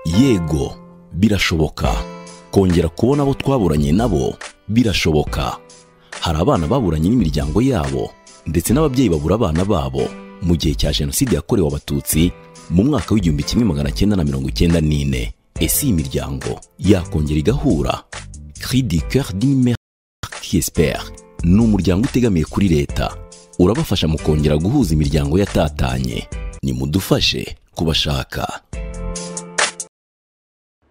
yego birashoboka kongera kubona abo twaburanye nabo birashoboka hari abana baburanye n'imiryango yabo ndetse n'ababyeyi babura abana babo mu gihe cya jenoside yakorewe abatutsi mu mwaka w'igihumbi kimwe magana cyenda na mirongo icyenda n'ine ese iyi miryango yakongera igahura cri du coeur d'une mère qui espère ni umuryango utegamiye kuri leta urabafasha mu kongera guhuza imiryango yatatanye nimudufashe kubashaka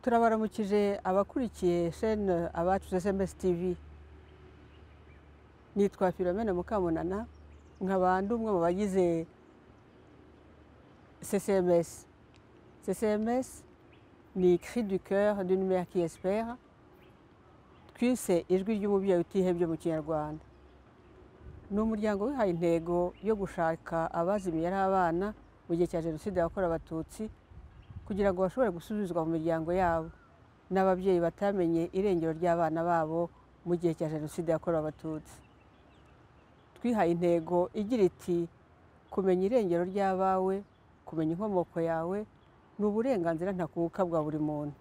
turabaramukije abakurikiye shene abacu esemesi tivi nitwa filomena mukamunana nkaba ndi umwe mu bagize sesemesi sesemesi ni cri du coeur d'une mère qui espère twise ijwi ry'umubyeyi utihebye mu kinyarwanda ni umuryango wihaye intego yo gushaka abazimiye ari abana mu gihe cya jenoside yakorewe abatutsi kugira ngo bashobore gusubizwa mu miryango yabo n'ababyeyi batamenye irengero ry'abana babo mu gihe cya jenoside yakorewe abatutsi twihaye intego igira iti kumenya irengero ry'abawe kumenya inkomoko yawe ni uburenganzira ntakuka bwa buri muntu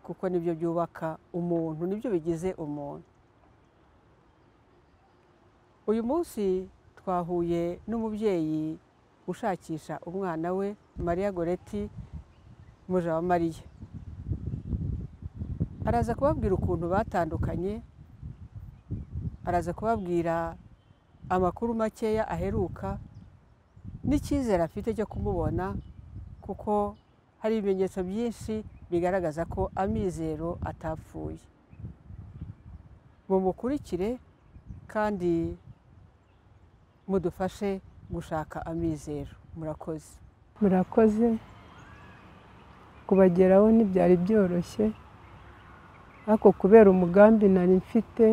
kuko nibyo byubaka umuntu nibyo bigize umuntu uyu munsi twahuye n'umubyeyi ushakisha umwana we mariya goreti muja wa mariya araza kubabwira ukuntu batandukanye araza kubabwira amakuru makeya aheruka n'icyizere afite cyo kumubona kuko hari ibimenyetso byinshi bigaragaza ko amizero atapfuye mumukurikire kandi mudufashe gushaka amizero murakoze murakoze kubageraho ntibyari byoroshye ariko kubera umugambi nari mfite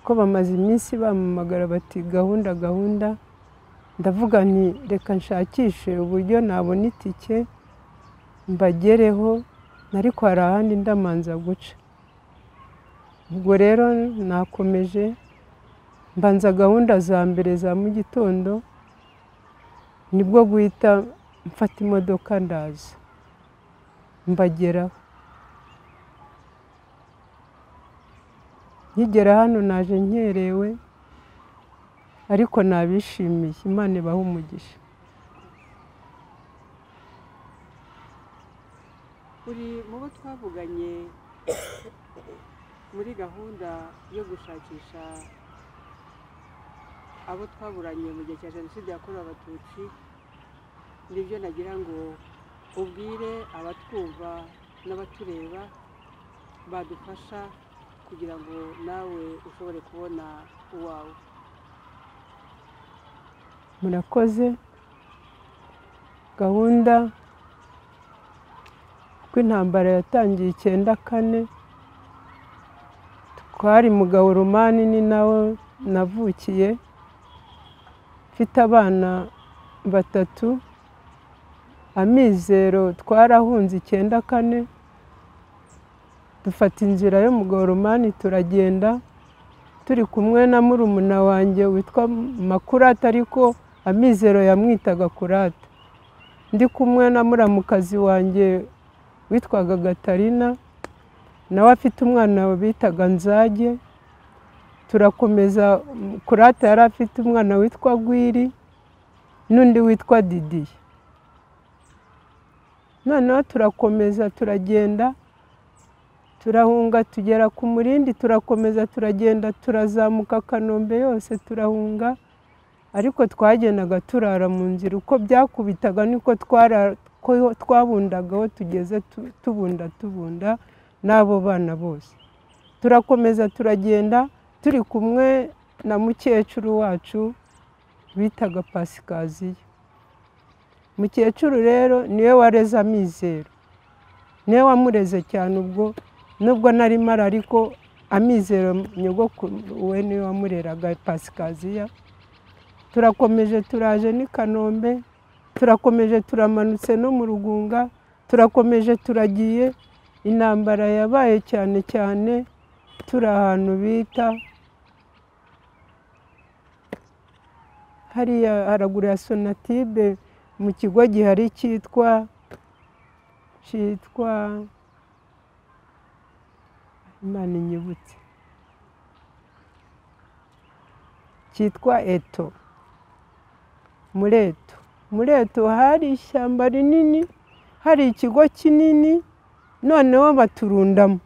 ko bamaze iminsi bamamagara bati gahunda gahunda ndavuga nti reka nshakishe uburyo nabona itike mbagereho ariko hari ahandi ndamanza guca ubwo rero nakomeje mbanza gahunda za mbere za mu gitondo nibwo guhita mfata imodoka ndaza mbageraho nkigera hano naje nkerewe ariko nabishimiye imana ibaha umugisha uri mu bo twavuganye muri gahunda yo gushakisha abo twaburanye mu gihe cya jenoside yakorewe abatutsi nibyo nagira ngo ubwire abatwumva n'abatureba badufasha kugira ngo nawe ushobore kubona uwawe murakoze gahunda kuko intambara yatangiye icyenda kane twari mu gahurumani ni nawe navukiye mfite abana batatu amizero twarahunze icyenda kane dufata inzira yo mu goromani turagenda turi kumwe na murumuna wanjye witwa makurata ariko amizero yamwitaga kurata ndi kumwe na muramukazi wanjye witwaga gatarina nawe afite umwana bitaga nzage turakomeza kurata yari afite umwana witwa gwiri n'undi witwa didiye noneho turakomeza turagenda turahunga tugera ku murindi turakomeza turagenda turazamuka kanombe yose turahunga ariko twagendaga turara mu nzira uko byakubitaga niko twabundagaho tugeze tubunda tubunda n'abo bana bose turakomeza turagenda turi kumwe na mukecuru wacu bitaga pasikaziyo mukecuru rero niwe wareze amizero niwe wamureze cyane ubwo nubwo nari mara ariko amizero we niwe wamureraga pasikaziya turakomeje turaje n'i kanombe turakomeje turamanutse no mu rugunga turakomeje turagiye intambara yabaye cyane cyane turi ahantu bita hariya haraguru ya sonatibe mu kigo gihari cyitwa cyitwa imana inyibutse cyitwa eto muri eto muri eto hari ishyamba rinini hari ikigo kinini noneho baturundamo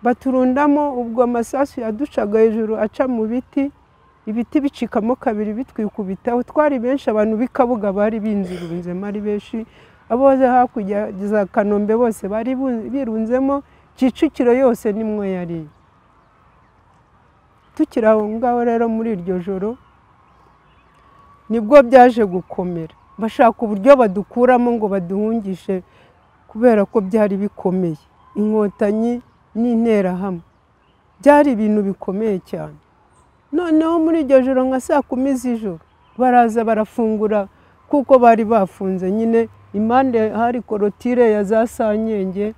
baturundamo ubwo amasasu yaducaga hejuru aca mu biti ibiti bicikamo kabiri bitwikubitaho twari benshi abantu b'ikabuga bari binzirunzemo ari benshi abo hakurya za kanombe bose bari birunzemo kicukiro yose nimwe yari tukiri aho ngaho rero muri iryo joro nibwo byaje gukomera bashaka uburyo badukuramo ngo baduhungishe kubera ko byari bikomeye inkotanyi n'interahamwe byari ibintu bikomeye cyane noneho muri iryo joro nka saa kumi z'ijoro baraza barafungura kuko bari bafunze nyine impande hari korotire ya za sanyenge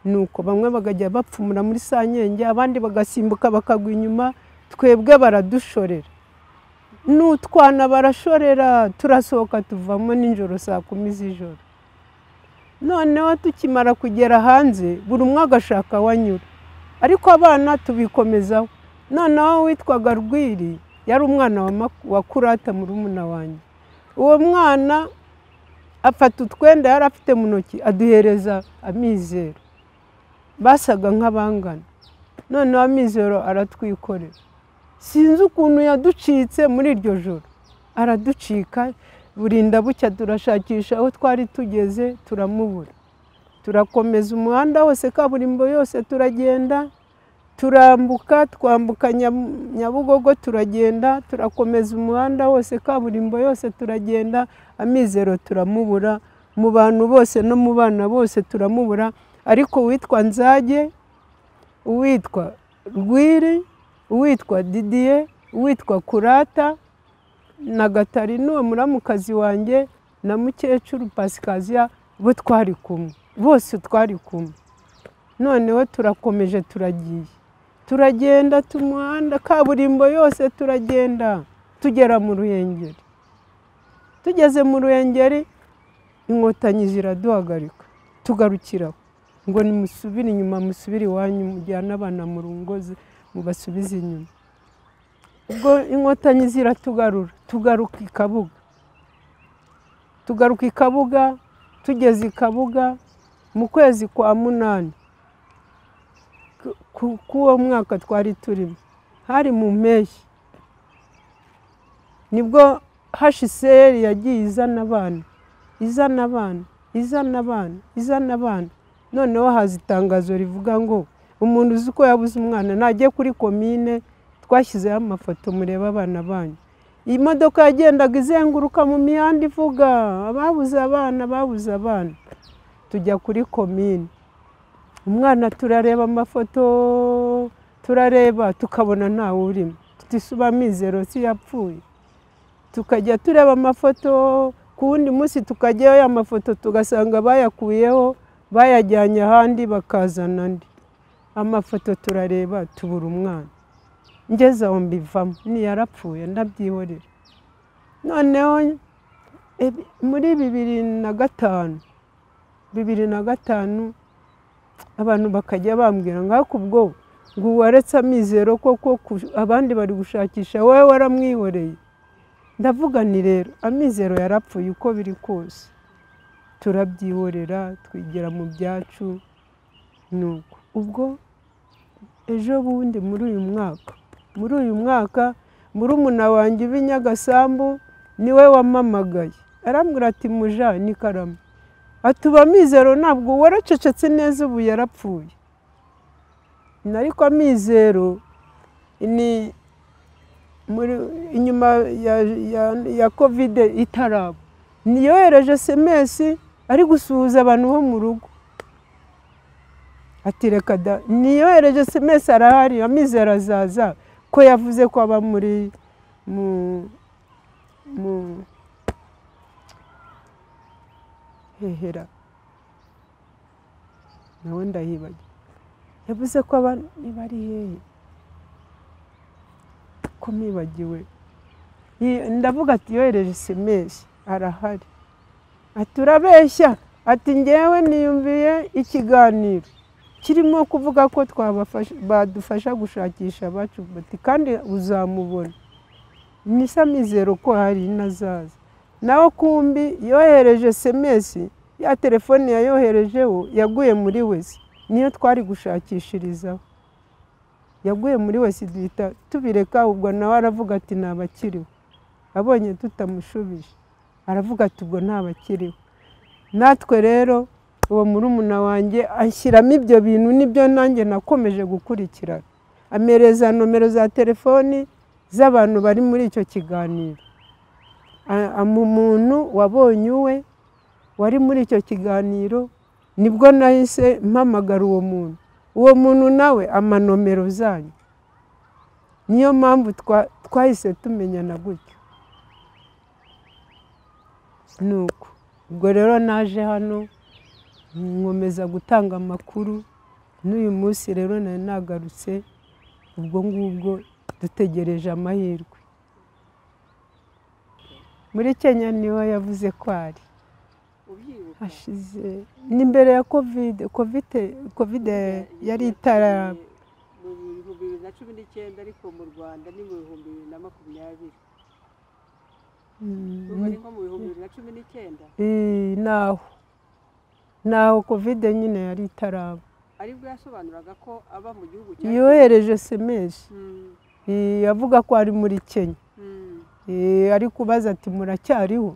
nuko bamwe bakajya bapfumura muri sanyenge abandi bagasimbuka bakagwa inyuma twebwe baradushorera n'utwana barashorera turasohoka tuvamo nijoro saa kumi z'ijoro noneho tukimara kugera hanze buri umwe agashaka wanyura ariko abana tubikomezaho noneho witwaga rwiri yari umwana wa kurata murumuna wanjye uwo mwana afata utwenda yari afite mu ntoki aduhereza amizero basaga nk'abangana noneho amizero aratwikorera sinzi ukuntu yaducitse muri iryo joro araducika burinda bucya turashakisha aho twari tugeze turamubura turakomeza umuhanda wose kaburimbo yose turagenda turambuka twambuka nyabugogo turagenda turakomeza umuhanda wose kaburimbo yose turagenda amizero turamubura mu bantu bose no mu bana bose turamubura ariko uwitwa nzage uwitwa rwiri uwitwa didiye uwitwa kurata na gatarina uwo muramukazi wanjye na mukecuru pasikaziya bo twari kumwe bose twari kumwe noneho turakomeje turagiye turagenda tumuhanda kaburimbo yose turagenda tugera mu ruhengeri tugeze mu ruhengeri inkotanyi ziraduhagarika tugarukiraho ngo nimusubire inyuma musubire iwanyu mujyane abana mu rungozi mubasubize inyuma ubwo inkotanyi ziratugarura tugaruka i kabuga tugaruka i kabuga tugeze i kabuga mu kwezi kwa munani k'uwo mwaka twari turimo hari mu mpeshyi nibwo hashiseri yagiye izana abana izana abana izana abana izana abana noneho haza itangazo rivuga ngo umuntu uzi uko yabuze umwana ntajye kuri komine twashyizeho amafoto mureba abana banyu iyi modoka yagendaga izenguruka mu mihanda ivuga ababuze abana babuze abana tujya kuri komine umwana turareba amafoto turareba tukabona ntawe urimo tutisuba amizero si yapfuye tukajya tureba amafoto ku wundi munsi tukajyayo ya mafoto tugasanga bayakuyeho bayajyanye ahandi bakazana andi amafoto turareba tubura umwana ngeze aho mbivamo ntiyarapfuye ndabyihorera noneho muri bibiri na gatanu bibiri na gatanu abantu bakajya bambwira ngo ariko ubwo ngo waretse amizero koko abandi bari gushakisha wowe waramwihoreye ndavuga ni rero amizero yarapfuye uko biri kose turabyihorera twigira mu byacu nuko ubwo ejo bundi muri uyu mwaka muri uyu mwaka murumuna wanjye uba nyagasambu niwe wamamagaye arambwira ati muja n'ikarama atuba amizero ntabwo waracecetse neza ubu yarapfuye ariko amizero ni inyuma ya kovide itaraba niyohereje semesi ari gusuhuza abantu bo mu rugo ati reka da niyohereje semesi arahari amizero azaza ko yavuze ko aba muri mu mu hehera nawe ndahibajya yavuze ko aba niba ari hehe ko mwibagiwe ndavuga ati yohereje semesi arahari ati urabeshya ati ngewe niyumviye ikiganiro kirimo kuvuga ko twabafasha badufasha gushakisha abacu bati kandi uzamubona nisa mizero ko hari inazaza nawe kumbi yohereje semesi ya telefone yayoherejeho yaguye muri wese niyo twari gushakishirizaho yaguye muri wese duhita tubireka ubwo nawe aravuga ati ntabakiriho abonye tutamushubije aravuga ati ubwo ntabakiriho natwe rero uwo murumuna wanjye ashyiramo ibyo bintu nibyo nanjye nakomeje gukurikirana amereza nomero za telefoni z'abantu bari muri icyo kiganiro A- ama umuntu wabonye uwe wari muri icyo kiganiro nibwo nahise mpamagara uwo muntu uwo muntu nawe amanomero zanyu niyo mpamvu twa- twahise tumenyana gutyo ni uko ubwo rero naje hano nkomeza gutanga amakuru n'uyu munsi rero nari nagarutse ubwo ngubwo dutegereje amahirwe muri kenya niho yavuze ko ari ubyibuka hashize ni mbere ya kovide kovide kovide yari itaraba mu bihumbi bibiri na cumi n'icyenda ariko mu rwanda ni mu bihumbi bibiri na makumyabiri Mm, ubwo ni nko mu bihumbi bibiri na cumi n'icyenda eh, naho naho kovide nyine yari itaraba aribwo yasobanuraga ko aba mu gihugu cya yohereje semeshi Mm, avuga ko ari muri kenya mm. Eh, ari kubaza ati muracyariho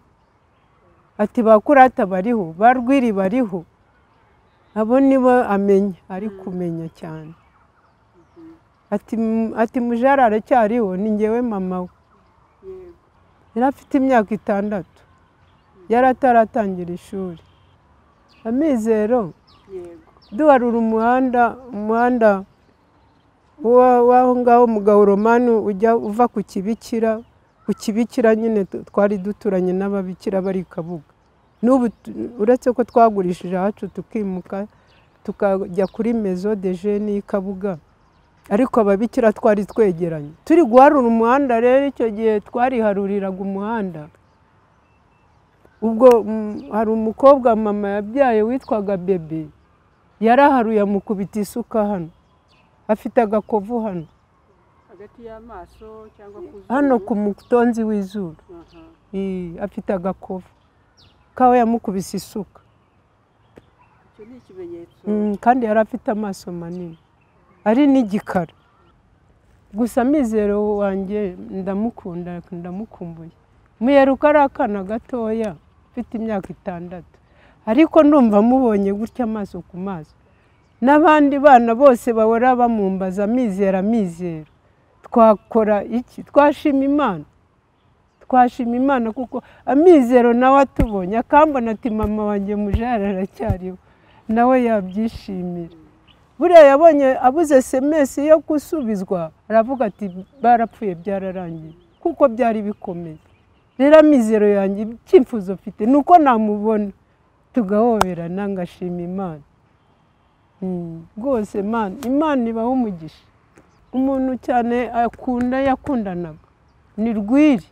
ati ba kurata bariho ba rwiri bariho abo nibo amenya ari kumenya cyane ati "M- ati mujara aracyariho ni ngewe mama we yego yari afite imyaka itandatu yari ataratangira ishuri amizero yego duharura umuhanda umuhanda wa- w'aho ngaho mu gahoromani ujya uva ku kibikira ku kibikira nyine tu- twari duturanye n'ababikira bari i kabuga n'ubu tu- uretse ko twagurishije ahacu tukimuka tukajya kuri mezo de jeni y'i kabuga ariko ababikira twari twegeranye turi guharura umuhanda rero icyo gihe twariharuriraga umuhanda ubwo mm, hari umukobwa mama yabyaye witwaga bebe yaraharuye amukubita isuka hano afite agakovu hano hagati y'amaso cyangwa ku zuru hano ku mutonzi w'izuru Aha. Eh, afite agakovu kawe yamukubise isuka icyo ni ikimenyetso Mm, kandi yari afite amaso manini ari n'igikara gusa amizero wanjye ndamukunda ndamukumbuye muyeruka ari akana gatoya mfite imyaka itandatu ariko ndumva mubonye gutya amaso ku maso n'abandi bana bose bahora bamumbaza amizero amizero twakora iki twashima imana twashima imana kuko amizero nawe atubonye akambona ati mama wanjye mujara aracyariho nawe yabyishimira buriya yabonye abuze semesi yo gusubizwa aravuga ati barapfuye byararangiye kuko byari bikomeye rero amizero yanjye icyifuzo mfite ni uko namubona tugahoberana ngashima imana Mm, rwose imana imana ibaho umugisha umuntu cyane akunda yakundanaga ni rwiri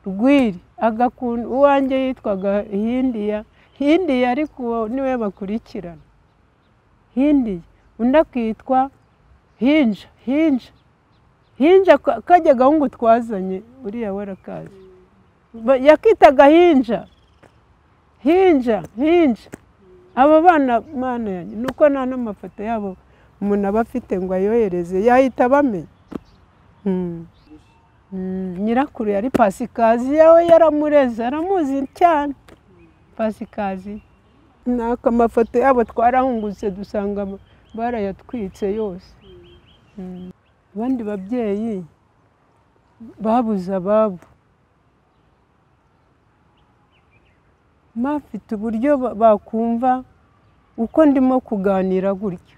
rwiri agakunda uwanjye yitwaga hindiya hindiya ariko uwo niwe bakurikirana hindiya undi akitwa hinja hinja hinja ka- kajya gahungu twazanye uriya warakazi Ba- yakitaga hinja hinja hinja abo bana mana yanjye ni uko nta n'amafoto yabo umuntu aba afite ngo ayohereze yahita abamenya Mm. Mm, nyirakuru yari pasikazi yawe yaramureze aramuzi cyane pasikazi naka amafoto yabo twarahungutse dusanga ba- barayatwitse yose Mm. abandi babyeyi babuze ababo bafite uburyo ba- bakumva uko ndimo kuganira gutya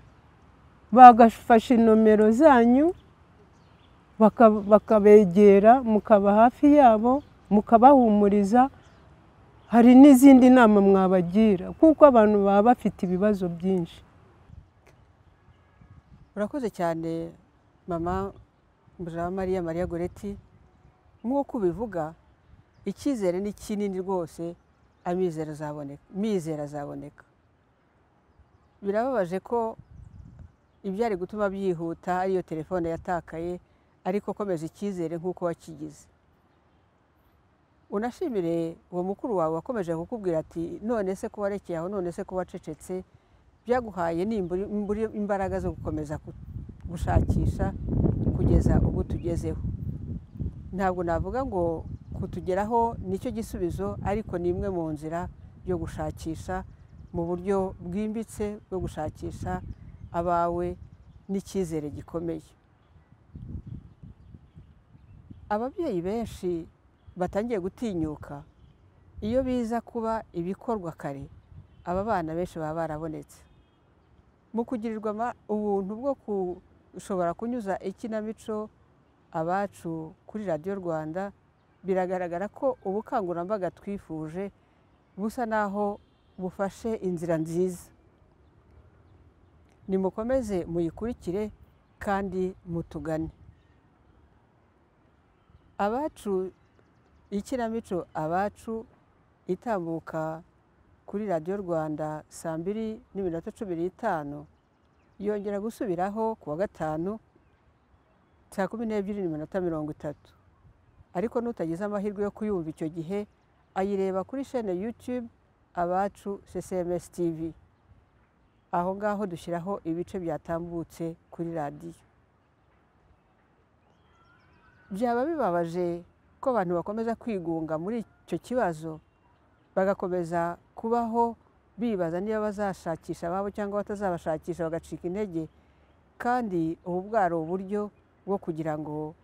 bagafashe inomero zanyu baka- bakabegera mukaba hafi yabo mukabahumuriza hari n'izindi nama mwabagira kuko abantu baba bafite ibibazo byinshi urakoze cyane mama mujama mariya mariya goreti nk'uko ubivuga icyizere ni kinini rwose amizero azaboneka mizero azaboneka birababaje ko ibyari gutuma byihuta ariyo telefone yatakaye ariko komeza icyizere nk'uko wakigize unashimire uwo mukuru wawe wakomeje kukubwira ati none se ko warekeye aho none se ko wacecetse byaguhaye nimbura imbura- imbaraga zo gukomeza gu- gushakisha kugeza ubwo tugezeho ntabwo navuga ngo kutugeraho nicyo gisubizo ariko ni imwe mu nzira yo gushakisha mu buryo bwimbitse bwo gushakisha abawe n'icyizere gikomeye ababyeyi benshi batangiye gutinyuka iyo biza kuba ibikorwa kare aba bana benshi baba barabonetse mu kugirirwa ama- ubuntu bwo gushobora kunyuza ikinamico abacu kuri radiyo rwanda biragaragara ko ubukangurambaga twifuje busa n'aho bufashe inzira nziza nimukomeze muyikurikire kandi mutugane abacu ikinamico abacu itambuka kuri radiyo rwanda saa mbiri n'iminota cumi n'itanu yongera gusubiraho ku wa gatanu saa kumi n'ebyiri n'iminota mirongo itatu ariko n'utagize amahirwe yo kuyumva icyo gihe ayireba kuri shene yutube abacu cms tv aho ngaho dushyiraho ibice byatambutse kuri radiyo byaba bibabaje ko abantu bakomeza kwigunga muri icyo kibazo bagakomeza kubaho bibaza niba bazashakisha ababo cyangwa batazabashakisha bagacika intege kandi ubu bwari uburyo bwo kugira ngo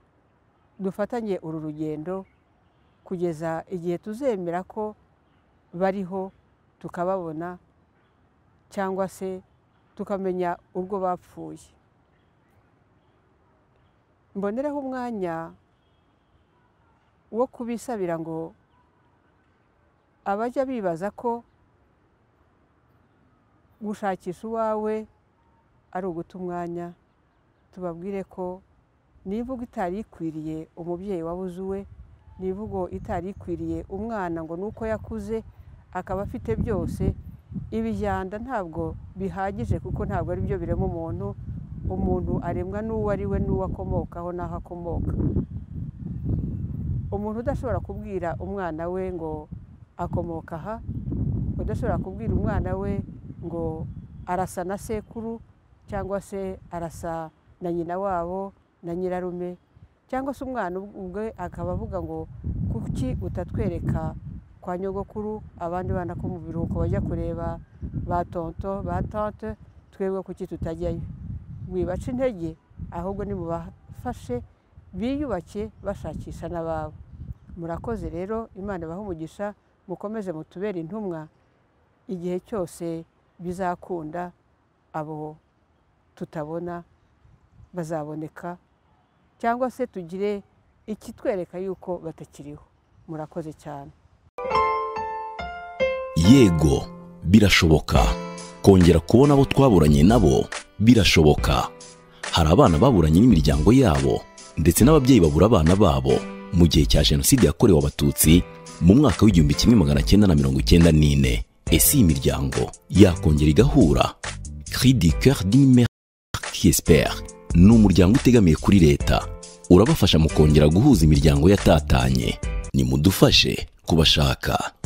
dufatanye uru rugendo kugeza igihe tuzemera ko bariho tukababona cyangwa se tukamenya urwo bapfuye mbonereho umwanya wo kubisabira ngo abajya bibaza ko gushakisha uwawe ari uguta umwanya tubabwire ko n'imvugo itari ikwiriye umubyeyi wabuze uwe n'imvugo itari ikwiriye umwana ngo ni uko yakuze akaba afite byose ibijyanda ntabwo bihagije kuko ntabwo ari byo birema umuntu umuntu aremwa n'uwo ari we n'uwo akomokaho n'aho akomoka umuntu udashobora kubwira umwana we ngo akomoka aha udashobora kubwira umwana we ngo arasa na sekuru cyangwa se arasa na nyina wabo na nyirarume cyangwa se umwana ubwe akaba avuga ngo kuki utatwereka kwa nyogokuru abandi bana ko mu biruhuko bajya kureba ba tonto ba tante twebwe kuki tutajyayo mwibace intege ahubwo nimubafashe biyubake bashakisha n'ababo murakoze rero imana ibahe umugisha mukomeze mutubere intumwa igihe cyose bizakunda abo tutabona bazaboneka cyangwa se tugire ikitwereka yuko batakiriho murakoze cyane yego birashoboka kongera kubona abo twaburanye nabo birashoboka hari abana baburanye n'imiryango yabo ndetse n'ababyeyi babura abana babo mu gihe cya jenoside yakorewe abatutsi mu mwaka w'igihumbi kimwe magana cyenda na mirongo icyenda n'ine ese iyi miryango yakongera igahura cri du coeur d'une mère qui espère ni umuryango utegamiye kuri leta urabafasha mu kongera guhuza imiryango yatatanye nimudufashe kubashaka